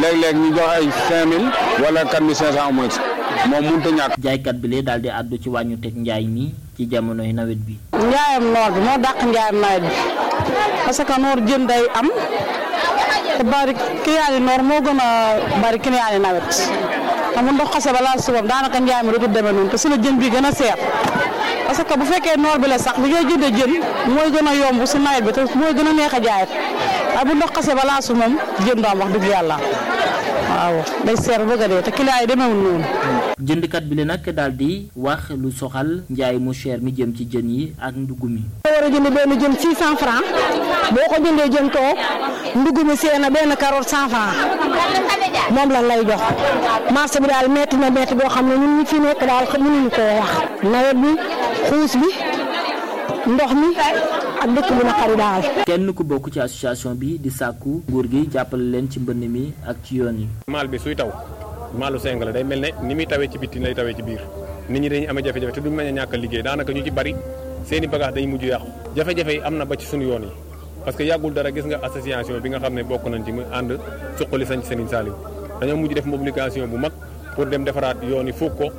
léeg-léeg ñu jox ay 5000 wala 4500 au moins moom mënut a ñàkk. jaaykat bi lee daal di àddu ci wàññu teg njaay mi ci jamonoy nawet bi. njaayam noor bi moo dàq njaayam nawet bi parce que noor jën day am te bari client yi noor moo gën a bari client yi nawet xam nga ndox xase ba laal suufam daanaka njaay mi dootul demee noonu te si la jën bi gën a seer parce que bu fekkee noor bi la sax bi ngay jëndee jën mooy gën a yomb si nawet bi te mooy gën a neex a jaayat waaye bu ndox xase ba laal suuf moom jën du am wax dëgg yàlla waaw day seer ba bëgg a dee te client yi demeewul noonu. jëndkat bi la nag daal di wax lu soxal njaay mu cher mi jëm ci jën yi ak ndugg mi. nga war a jënd benn jën 600 francs boo ko jëndee jën toog ndugg mi see na benn carotte 100 francs moom lan lay jox marché bi daal metti na metti boo xam ne ñun ñi fi nekk daal mënuñu koo wax nawet bi xuus bi ndox mi ak dëkk bu naqari daal. kenn ku bokk ci association bi di sàkku nguur gi jàppale leen ci mbënn mi ak ci yoon yi. maal bi suy taw maalu seng la day mel ne ni muy tawee ci bitti lay tawee ci biir nit ñi dañuy amee jafe-jafe te duñ mën a ñàkk a liggéey daanaka ñu ci bari seeni bagage dañuy mujj yàqu jafe-jafe yi am na ba ci suñu yoon yi parce que yàggul dara gis nga association bi nga xam ne bokk nañ ci mu ànd suqali sañ Serigne Saliou dañoo mujj def mobilisation bu mag pour dem defaraat yoon yi fukk ko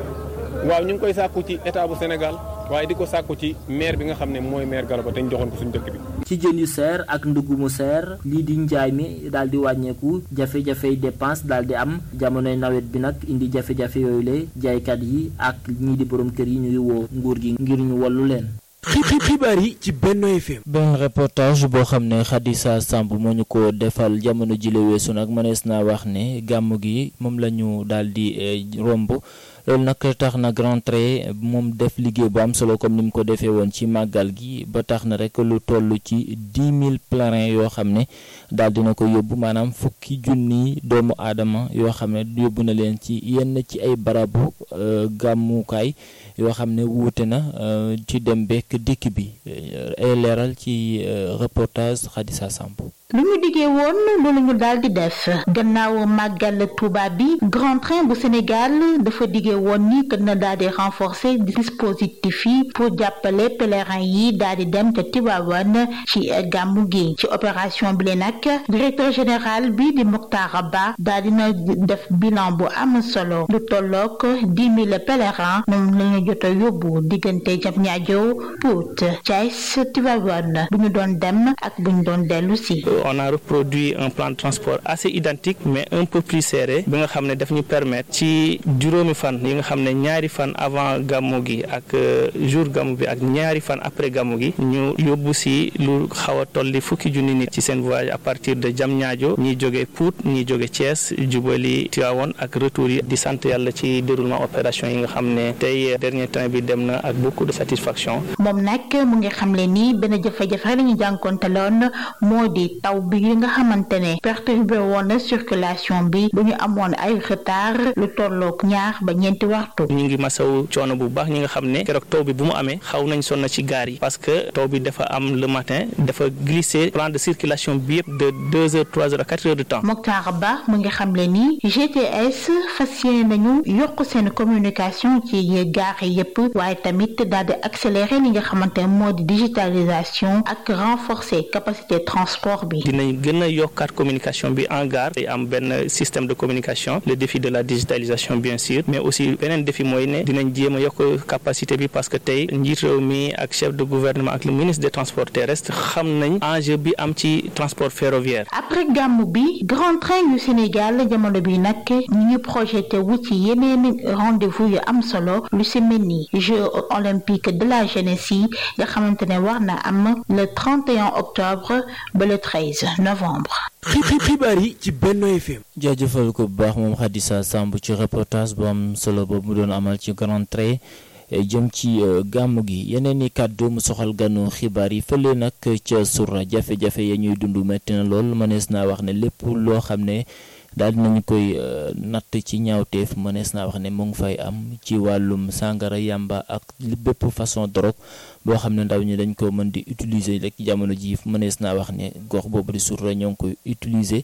waaw ñu ngi koy sàkku ci état bu Sénégal waaye di ko sàkku ci maire bi nga xam ne mooy maire Gallo Ba te ñu joxoon ko suñu dëkk bi. ci jën yu seer ak ndugg mu seer lii di njaay mi daal di wàññeeku jafe-jafey dépense daal di am jamonoy nawet bi nag indi jafe-jafe yooyu la jaaykat yi ak ñii di borom kër yi ñuy woo nguur gi ngir ñu wallu leen. xibaar yi ci Benno FM. benn reportage boo xam ne Khadissa Samb moo ñu ko defal jamono jile weesu nag mënees naa wax ne gàmm gi moom la ñu daal di romb loolu nag tax na Grand Trait moom def liggéey bu am solo comme ni mu ko defee woon ci màggal gi ba tax na rek lu toll ci dix mille pèlerins yoo xam ne daal dina ko yóbbu maanaam fukki junni doomu aadama yoo xam ne yóbbu na leen ci yenn ci ay barabu gàmmukaay yoo xam ne wuute na ci dem bekk dikk bi ay leeral ci reportage Khadissa Samb lu ñu diggee woon loolu ñu daal di def gannaaw màggal Touba bi Grand Train bu Sénégal dafa diggee woon ni que na daal di renforcer dispositif yi pour jàppale pèlerins yi daal di dem ca Tivaouane ci gàmmu gi ci opération bi le nag directeur général bi di Mokhtar Ba daal dina def bilan bu am solo lu tollook dix mille pèlerins moom la ñu jot a yóbbu diggante Diamniadio Pout Thiès Tivaouane bu ñu doon dem ak bu ñu doon dellu si. on a reproduit un plan de transport assez identique mais un peu plus serré bi nga xam ne daf ñu permettre ci juróomi fan yi nga xam ne ñaari fan avant gàmmu gi ak jour gàmmu bi ak ñaari fan après gàmmu gi ñu yóbbu si lu xaw a tolli fukki junni nit ci seen voyage à partir de Diamniadio ñiy jóge Pout ñiy jóge Thiès jubali Tivaouane ak retour yi di sant yàlla ci déroulement opération yi nga xam ne tey dernier temps bi dem na ak beaucoup de satisfaction. moom nag mu ngi xamle ni benn jafe-jafe la ñu jànkoonteloon moo di taw bi yi nga xamante ne perturbé woon na circulation bi bu ñu amoon ay retard lu tollook ñaar ba ñeenti waxtu. ñu ngi masaw coono bu baax ñi nga xam ne keroog taw bi bu mu amee xaw nañ sonn ci gaar yi parce que taw bi dafa am le matin dafa glisser plan de circulation bi yëpp de deux heures trois heures à quatre heures de temps. Mokhtar Ba mu ngi xamle ni GTS fas yéene nañu yokk seen communication ci gaar yi yëpp waaye tamit daal di accélérer li nga xamante ne moo di digitalisation ak renforcer capacité transport bi. dinañ gën a yokkaat communication bi en gare day am benn système de communication le défi de la digitalisation bien sûr mais aussi beneen défi mooy ne dinañ jéem a yokk capacité bi parce que tey njiit réew mi ak chef de gouvernement ak le ministre des transports terrestres xam nañ enjeu bi am ci transport ferroviaire. après gàmmu bi grand train yu Sénégal jamono bi nag ñu ngi projeté wu ci yeneen rendez-vous yu am solo lu si mel ni Jeux olympiques de la jeunesse yi nga xamante ne war na am le 31 octobre ba le 13 novembre. xibaar yi ci Benno FM. jaajëfal ko bu baax moom Khadissa Samb ci reportage bu am solo boobu mu doon amal ci Grand Trait jëm ci gàmmu gi yeneen i kàddu mu soxal ganu xibaar yi fële nag ca Soura jafe-jafe ya ñuy dund metti na lool mënees naa wax ne lépp loo xam ne daal dinañu koy natt ci ñaawteef mënees naa wax ne mu ngi fay am ci wàllum sàngara yàmba ak bépp façon drogue boo xam ne ndaw ñi dañ ko mën di utiliser rek jamono ji mënees naa wax ne gox boobu di Soura ñoo ngi koy utiliser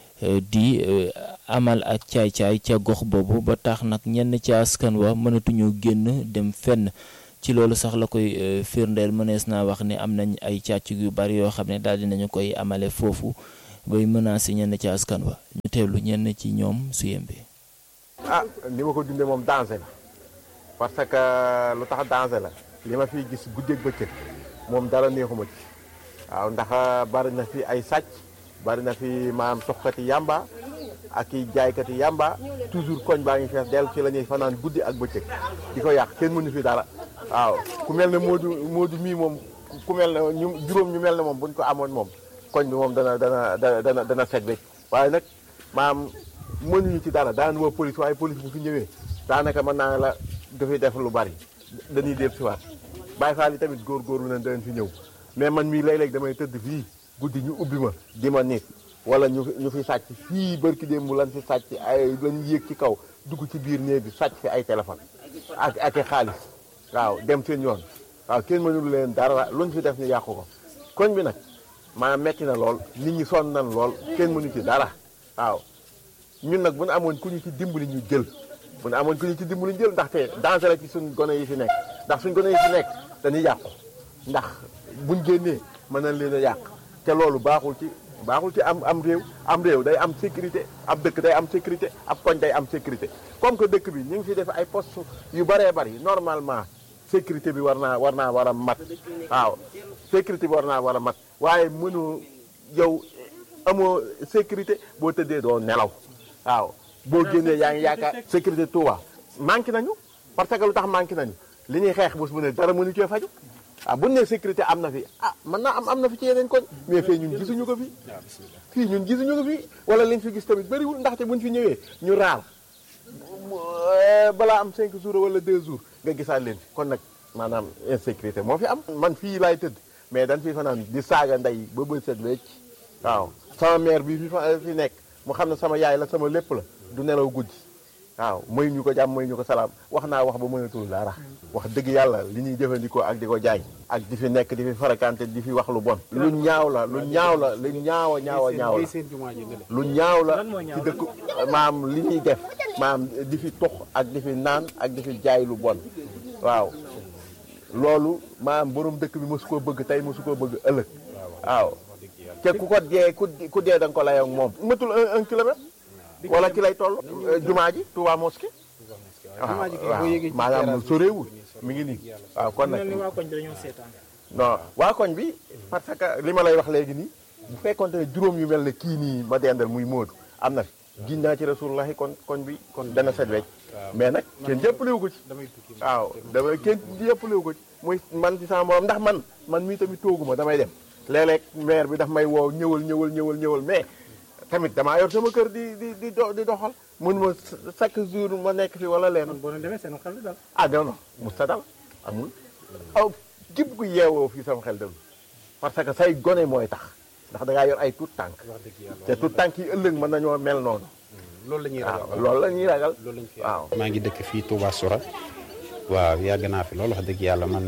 di amal ak caay-caay ca gox boobu ba tax nag ñenn ca askan wa mënatuñu génn dem fenn ci loolu sax la koy firndeel mënees naa wax ne am nañ ay càcc yu bari yoo xam ne daal dinañu koy amale foofu bay menacé ñenn ci askan wa ñu teewlu ñenn ci ñoom su yembe ah li ma ko dundee moom danger la parce que lu tax danger la li ma fiy gis guddeeg bëccëg moom dara neexuma ci waaw ndax bari na fi ay sàcc bari na fi maam soxkati yamba ak i jaaykati yamba toujours koñ baa ngi fees del ci la ñuy fanaan guddi ak bëccëg di ko yàq kenn mënu fi dara waaw ku mel ne Modou Modou mii moom ku mel ne ñu juróom ñu mel ne moom buñ ko amoon moom koñ bi moom dana dana dana dana set wecc waaye nag maam mënuñu ci dara daan woo police waaye police bu fi ñëwee daanaka mën naa la dafay def lu bari dañuy déeb si waat Baye Fall yi tamit góor-góorlu nañ danañ fi ñëw mais man mii léeg-léeg damay tëdd fii guddi ñu ubbi ma di ma nit wala ñu ñu fi sàcc fii barki démb lan fi sàcc ay lañu yéeg ci kaw dugg ci biir néeg bi sàcc fi ay téléphone ak ak i xaalis waaw dem seen yoon waaw kenn mënul leen dara luñ fi def ñu yàqu ko koñ bi nag maanaam metti na lool nit ñi sonn nañ lool kenn mënu ci dara waaw ñun nag bu ñu amoon ku ñu ci dimbali ñu jël bu ñu amoon ku ñu ci dimbali ñu jël ndaxte danger la ci suñ gone yi fi nekk ndax suñ gone yi fi nekk dañuy yàqu ndax buñ génnee mën nañ leen a yàq te loolu baaxul ci baaxul ci am am réew am réew day am sécurité ab dëkk day am sécurité ab koñ day am sécurité comme que dëkk bi ñu ngi fi def ay poste yu bëree bëri normalement sécurité bi war naa war naa war a mat waaw sécurité bi war naa war a mat waaye mënu yow amoo sécurité boo tëddee doo nelaw waaw boo génnee yaa ngi yaakaar sécurité Touba manqué nañu parce que lu tax manqué nañu li ñuy xeex bés bu ne dara mënu cee faju ah bu ne sécurité am na fi ah mën naa am am na fi ci yeneen koñ mais fii ñun gisuñu ko fi fii ñun gisuñu ko fi wala liñ fi gis tamit bëriwul ndaxte buñ fi ñëwee ñu raar balaa am 5 jours wala 2 jours nga gisaat leen fi kon nag maanaam insécurité moo fi am man fii laay tëdd mais dañ fi fanaan di saaga ndey ba bët set wecc waaw sama mère bi fi fa fi nekk mu xam ne sama yaay la sama lépp la du nelaw guddi waaw may ñu ko jàmm may ñu ko salaam wax naa wax ba mënatul dara wax dëgg yàlla li ñuy jëfandikoo ak di ko jaay ak di fi nekk di fi farakante di fi wax lu bon lu ñaaw la lu ñaaw la lu ñaaw a ñaaw a ñaaw la lu ñaaw la ci dëkk maam li ñuy def maam di fi tox ak di fi naan ak di fi jaay lu bon waaw loolu maam borom dëkk bi mosu koo bëgg tey mosu koo bëgg ëllëg waaw te ku ko dee ku dee da nga ko layoo moom matul un un kilomètre wala ki lay toll jumaa ji Touba mosquée waaw waaw maanaam soreewul mi ngi nii waaw kon nag non waa koñ bi parce que li ma lay wax léegi nii bu fekkonte ne juróom yu mel ne kii nii ma dendal muy Moodu am na fi giñ naa ci rasulullahi kon koñ bi kon dana set wecc mais nag kenn jëppalewu ko ci waaw dama kenn jëppalewu ko ci muy man ci sama morom ndax man man mii tamit tooguma damay dem léeg-léeg maire bi daf may woow ñëwal ñëwal ñëwal ñëwal mais tamit damaa yor sama kër di di di di doxal mun ma chaque jour ma nekk fi wala leen boo demee seen xel dal ah non non mus ta dal amul aw képp ku yeewoo fii sama xel dal parce que say gone mooy tax ndax da ngaa yor ay tuut tànk te tuut tànk yi ëllëg mën nañoo mel noonu loolu la ñuy ragal waaw loolu la ñuy ragal waaw maa ngi dëkk fii Touba Soura waaw yàgg naa fi loolu wax dëgg yàlla man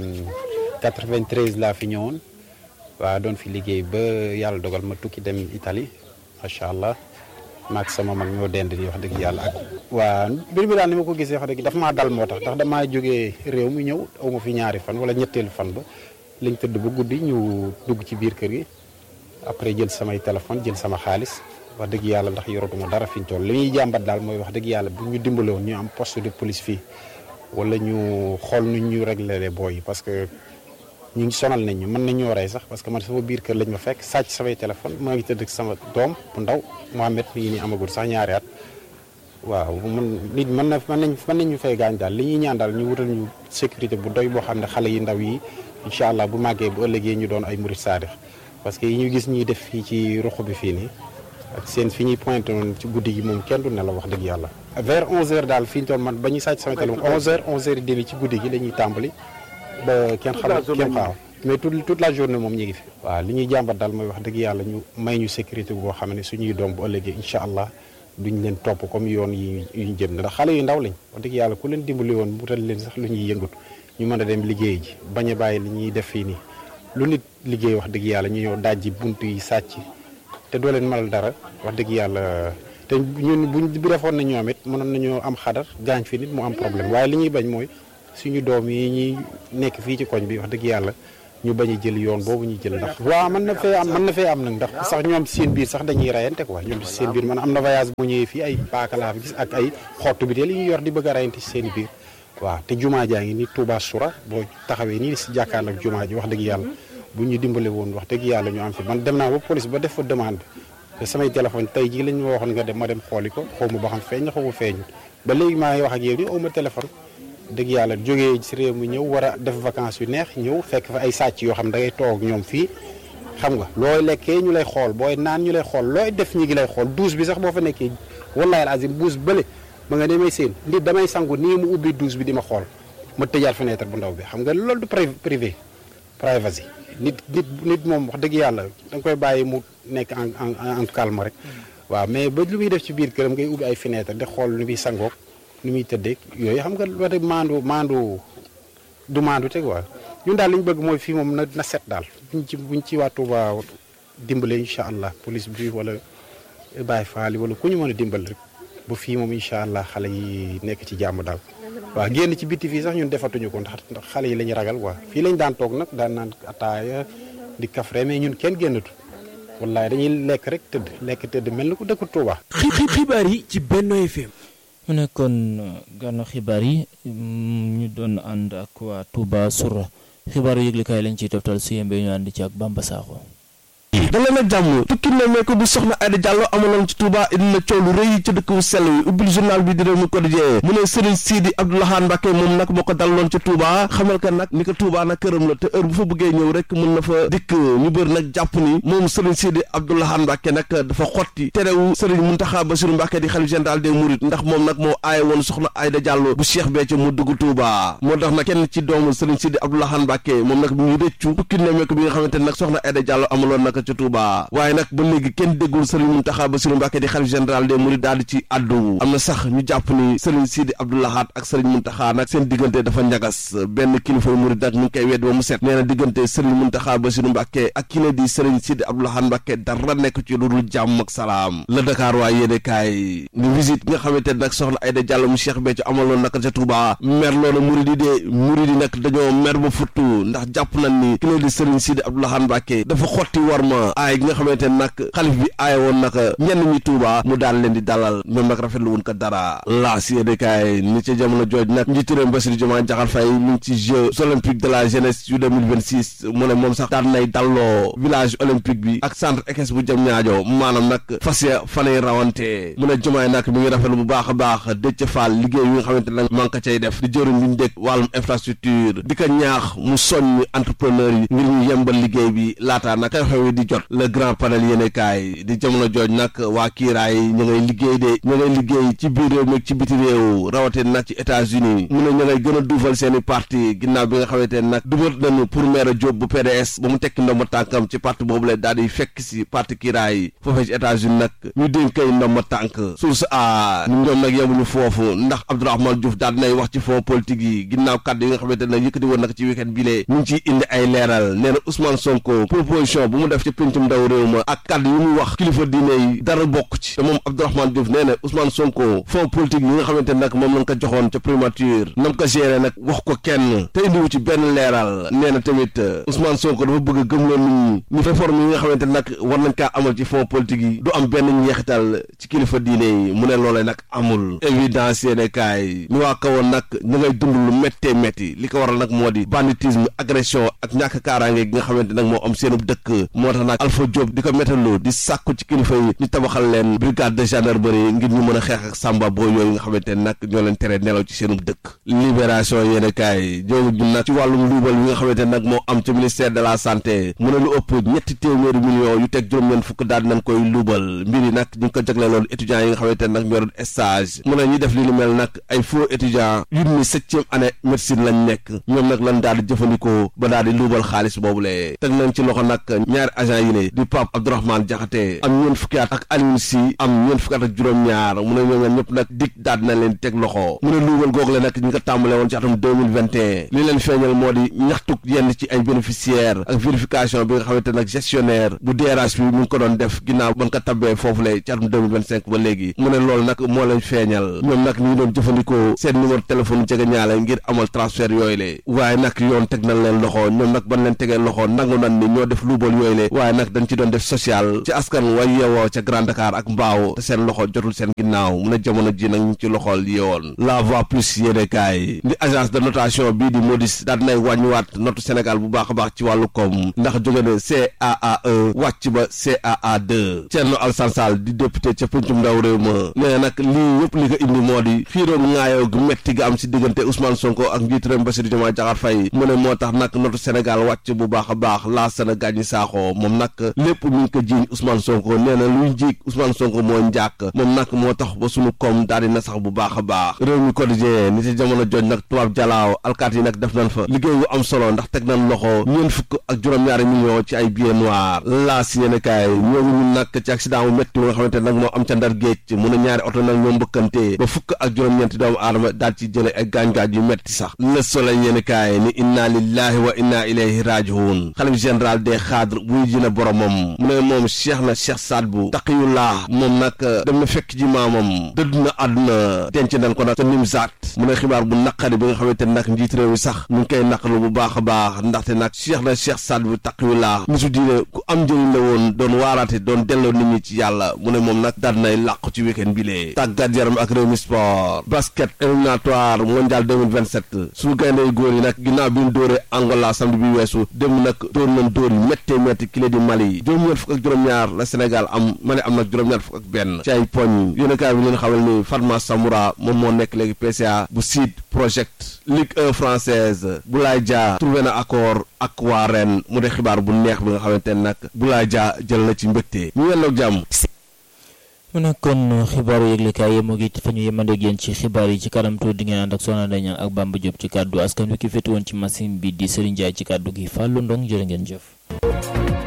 93 laa fi ñëwoon waaw doon fi liggéey ba yàlla dogal ma tukki dem Italie macha allah maak sama mag ñoo dend di wax dëgg yàlla ak. waa mbir mi daal ni ma ko gisee wax dëgg dafa maa dal moo tax ndax damaa jógee réew mi ñëw aw ma fi ñaari fan wala ñetteelu fan ba lañ tëdd ba guddi ñu dugg ci biir kër gi après jël samay téléphone jël sama xaalis wax dëgg yàlla ndax yoratuma dara fi ñu toll li ñuy jàmbat daal mooy wax dëgg yàlla bu ñu dimbale woon ñu am poste de police fii wala ñu xool nu ñu réglé booy yi parce que. ñu ngi sonal nañ ñu mën nañoo rey sax parce que man sama biir kër lañ ma fekk sàcc samay téléphone maa ngi tëdd ak sama doom bu ndaw Mohamed mi ngi nii amagul sax ñaari at waaw man nit mën na mën nañ mën nañ ñu fay gaañ daal li ñuy ñaan daal ñu wutal ñu sécurité bu doy boo xam ne xale yi ndaw yi incha allah bu màggee bu ëllëgee ñu doon ay murit saadix parce que yi ñu gis ñuy def fii ci ruq bi fii nii ak seen fi ñuy pointé woon ci guddi gi moom kenn du ne la wax dëgg yàlla vers 11h daal fi ñu toll man ba ñuy sàcc sama téléphone 11h 11h demi ci guddi gi la ñuy tàmbali ba kenn xam kenn xaaw mais toute toute la journée moom ñu ngi fi. waaw li ñuy jàmbat daal mooy wax dëgg yàlla ñu may ñu sécurité boo xam ne suñuy doom bu ëllëgee incha allah duñ leen topp comme yoon yi ñu jëm ndax xale yu ndaw lañ wax dëgg yàlla ku leen dimbali woon wutal leen sax lu ñuy yëngatu ñu mën a dem liggéey ji bañ a bàyyi li ñuy def fii nii lu nit liggéey wax dëgg yàlla ñu ñëw dajji bunt yi sàcc te doo leen malal dara wax dëgg yàlla te ñun buñ bu defoon na ñoom it mënoon nañoo am xadar gaañ fi nit mu am problème waaye li ñuy bañ mooy suñu doom yi ñuy nekk fii ci koñ bi wax dëgg yàlla ñu bañ a jël yoon boobu ñu jël ndax waaw mën na fee am mën na fee am nag ndax sax ñoom seen biir sax dañuy rayante quoi ñoom seen biir man am na voyage bu ñëwee fii ay paaka laa fi gis ak ay xottu bi te li ñu yor di bëgg a rayante ci seen biir waaw te jumaa jaa ngi ni Touba Soura boo taxawee nii si jàkkaarloo ak jumaa ji wax dëgg yàlla bu ñu dimbale woon wax dëgg yàlla ñu am fi man dem naa ba police ba def fa demande te samay téléphone tey jii lañ ma waxoon nga dem ma dem xooli ko xaw ma ba xam feeñ na xaw ma feeñu ba léegi maa ngi wax ak yow ni aw ma téléphone dëgg yàlla jógee si réew mi ñëw war a def vacances yu neex ñëw fekk fa ay sàcc yoo xam da ngay toog ñoom fii xam nga looy lekkee ñu lay xool booy naan ñu lay xool looy def ñi ngi lay xool douche bi sax boo fa nekkee wallahi al azim buus bële ba nga demee seen nit damay sangu nii mu ubbi douche bi di ma xool ma tëjaat fenêtre bu ndaw bi xam nga loolu du privé privacy nit nit nit moom wax dëgg yàlla da nga koy bàyyi mu nekk en en en calme rek waaw mais ba lu muy def ci biir këram ngay ubbi ay fenêtre di xool nu muy sangoog nu muy tëddeeg yooyu xam nga wax dëgg maandu maandu du maandu te quoi ñun daal li ñu bëgg mooy fii moom na na set daal buñ ci buñ ci waa Touba dimbale incha allah police bi wala Baye Fall wala ku ñu mën a dimbal rek ba fii moom incha allah xale yi nekk ci jàmm daal. waaw génn ci bitti fii sax ñun defatuñu ko ndax xale yi la ñu ragal quoi fii lañ daan toog nag daan naan ataaya di kafre mais ñun kenn génnatu wallaay dañuy lekk rek tëdd lekk tëdd mel ni ku dëkk Touba. xibaar yi ci Benno FM. mu nekkoon gànnu xibaar yi ñu doon ànd ak waa Touba Soura xibaaru yëglekaay lañ ciy toftal su yembee ñu ànd ci ak Bamba Sakho. daleen ak jàmm tukki ne meeko bi soxna Aïda Diallo amaloon ci Touba indi na coow lu rëy ci dëkk bu sell wi ubbil journal bi di réew mi quotidien mu ne Serigne Sidi Abdourahmane Mbacké moom nag moo ko daloon ci Touba xamal ka nag ni ko Touba nag këram la te heure bu fa bëggee ñëw rek mën na fa dikk ñu bëri nag jàpp ni moom Serigne Sidi Abdourahmane Mbacké nag dafa xotti terewu Serigne Mountakha Bassirou Mbacké di xalif général des Mourides ndax moom nag moo aaye woon soxna Aïda Diallo bu Cheikh Béthio mu dugg Touba moo tax nag kenn ci doomu Serigne Sidi Abdourahmane Mbacké moom nag mu ngi rëccu tukki ne meeko bi nga xamante ne nag soxna Aïda Diallo amaloon nag ci Touba waaye nag ba léegi kenn déggul Serigne Mountakha Bassirou Mbacké di xalif général des Mourides daal di ci addu am na sax ñu jàpp ni Serigne Sidi Abdou Lahad ak Serigne Mountakha nag seen diggante dafa njagas benn kilifa Mouride nag mu ngi koy wedd ba mu set nee na diggante Serigne Mountakha Bassirou Mbacké ak ki la di Serigne Sidi Abdou Lahad Mbacké dara nekk ci lu dul jàmm ak salaam la Dakar waa yéene kaay ni visite nga xamante ne nag soxna Aïda Diallo mu Cheikh Béthio amaloon nag ca Touba mer loona Mouride yi de Mouride yi nag dañoo mer ba futtu ndax jàpp nañ ni ki la di Serigne Sidi Abdou Lahad Mbacké dafa xotti war ma aay gi nga xamante ne nag xalif bi aaye woon nag ñenn ñi Touba mu daal leen di dalal ñoom nag rafetlu woon ko dara laas yéene kaay ni ca jamono jooj nag njiitu réew Bassirou Diomaye Diakhar Faye mu ngi ci Jeux olympiques de la jeunesse yu 2026 mu ne moom sax daan nay dalloo village olympique bi ak centre équestre bu jëm ñaajo maanaam nag fas ya fanay rawante mu ne Diomaye nag mi ngi rafetlu bu baax a baax Déthié Fall liggéey yi nga xamante ne nag man ko cay def di jëriñ bi ñu dëkk wàllum infrastructure di ko ñaax mu soññ entrepreneur yi ngir ñu yembal liggéey bi laataa nag xew-xew yi di jot le grand panel yéene kaay di jamono jooj nag waa kiiraay ñu ngay liggéey de ñu ngay liggéey ci biir réew mi ci biti réew rawatina nag ci États-Unis mu ne ñu ngay gën a duufal seen i parti ginnaaw bi nga xamante ne nag dugal nañu pour maire Diop bu PDS ba mu tekki ndomba tànkam ci parti boobu la daal di fekk si parti kiiraay foofee ci États-Unis nag ñu dénkay ndomba tànk source a ñu ñoom nag yemuñu foofu ndax Abdourahmane Diouf daal dinay wax ci fond politique yi ginnaaw kàddu yi nga xamante ne nag yëkkati woon nag ci week-end bi lee ñu ngi ciy indi ay leeral nee na Ousmane Sonko proposition bu mu def ci pencum ndaw réew ma ak kàddu yi muy wax kilifa diine yi dara bokk ci te moom Abdourahmane Diouf nee na Ousmane Sonko fond politique yi nga xamante ne nag moom lañ ko joxoon ca primature nam ko géré nag wax ko kenn te indiwu ci benn leeral nee na tamit Ousmane Sonko dafa bëgg a gëmloo nit ñi ni réforme yi nga xamante ne nag war nañ kaa amal ci fond politique yi du am benn njeexital ci kilifa diine yi mu ne loolee nag amul évidence yéene kaay ñu waa kawoon nag ñu ngay dund lu méttee métti li ko waral nag moo di banditisme agression ak ñàkk kaaraange gi nga xamante nag moo am seenub dëkk moo tax nag Alpha Diop di ko méttaloo di sàkku ci kilifa yi ñu tabaxal leen brigade de gendarmerie ngir ñu mën a xeex ak samba boo yooyu nga xamante ne nag ñoo leen tere nelaw ci seenub dëkk libération yéene kaay ñoo ngi nag ci wàllum luubal yi nga xamante ne nag moo am ci ministère de la santé mu ne lu ëpp ñetti téeméeri millions yu teg juróom-ñeent fukk daal nañ koy luubal mbir yi nag ñu ngi ko jagleeloon étudiants yi nga xamante ne nag ñoo doon stage mu ne ñi def li ni mel nag ay faux étudiants yu ni septième année médecine lañ nekk ñoom nag lan daal di jëfandikoo ba daal di luubal xaalis boobu le teg nañ ci loxo nag ñaari agent yi le di Pape Abdourahmane Diakhaté am ñeent fukki at ak Alioune Sy am ñeent fukki at ak juróom-ñaar mu ne ñoom ñaar ñëpp nag dik daal na leen teg loxo mu ne luubal googu le nag ñu ko tàmbale woon ci atum 2021 li leen feeñal moo di ñaxtuk yenn ci ay bénéficiaires ak vérification bi nga xamante nag gestionnaire bu DRH bi mu ngi ko doon def ginnaaw ba nga ko tabbee foofu le ci atum 2025 ba léegi mu ne loolu nag moo leen feeñal ñoom nag ñu ngi doon jëfandikoo seen numéro téléphone jege ñaale ngir amal transfert yooyu le waaye nag yoon teg nañ leen loxo ñoom nag ban leen tegee loxo nangu nañ ni ñoo def luubal yooyu le waaye nag dañ ci doon def social ci askan way yeewoo ca Grand Dakar ak Mbaaw te seen loxo jotul seen ginnaaw mu ne jamono ji nag ñu ci loxol yeewoon la voix plus yéene kaay di agence de notation bii di Moody's daal dinay wàññiwaat notu Sénégal bu baax a baax ci wàllu koom ndax jóge ne CAA1 wàcc ba CAA2 Thierno Alassane Sall di député ca pencum ndaw réew ma nee nag lii yëpp li ko indi moo di xiiroo ŋaayoo gu metti ga am si diggante Ousmane Sonko ak njiit réew Bassirou Diomaye Diakhar Faye mu ne moo tax nag notu Sénégal wàcc bu baax a baax laa sana gàññi saaxoo moom nag lépp mi ngi ko jiiñ Ousmane Sonko nee na luy jiig Ousmane Sonko moo njàkk moom nag moo tax ba sunu koom daal di na sax bu baax a baax réew mi quotidien ni ci jamono joj nag tubaab jalaaw alkaat yi nag def nañ fa liggéey bu am solo ndax teg nañ loxo ñeent fukk ak juróom-ñaari million ci ay billets noirs laa si yéen kaay ñoo ngi ñun nag ci accident bu métti bi nga xamante nag moo am ca ndar géej mu ne ñaari oto nag ñoo mbëkkante ba fukk ak juróom-ñeenti doomu aadama daal ci jële ay gaañ-gaañ yu métti sax le soleil yéen kaay ni inna lillahi wa inna ilayhi rajiun xalif général des xaadre buy ji na boromam mu ne moom cheikh na cheikh saad bu taqiyullah moom nag dem na fekk ji maamam dëdd na àdduna denc nañ ko nag ca nimsaat mu ne xibaar bu naqari bi nga xamante nag njiit réew mi sax mu ngi koy naqaru bu baax a baax ndaxte nag cheikh na cheikh saad bu taqiyullah nisu diine ku am njëriñ la woon doon waaraate doon delloo nit ñi ci yàlla mu ne moom nag daal nay làqu ci week-end bi lee tàggat yaram ak réew mi sport basket éliminatoire mondial 2027 suñu gayndey góor yi nag ginnaaw bi ñu dóoree Angola samedi bi weesu dem nag dóor nañ dóor yi méttee métti kile di Mali juróom-ñeent fukk ak juróom-ñaar la Sénégal am Mali am nag juróom-ñaar fukk ak benn ci ay poñ yéenekaay bi leen xamal ni Fatma Samoura moom moo nekk léegi PCA bu Sud Project Ligue 1 française Boulaye Dia trouvé na accord ak waa ren mu de xibaar bu neex bi nga xamante ne nag Boulaye Dia jël na ci mbégte ñu yendoog jàmm mu nekkoon xibaaru yëglekaay yi mu ngi fa ñu yemandeeg yéen ci xibaar yi ci kanam tuuti di ngeen ànd ak Soxna Daña ak Bamba Diop ci kàddu askan wi ki féete woon ci machine bi di Serigne Ndiaye ci kàddu gi Fallou Ndong jërë ngeen jëf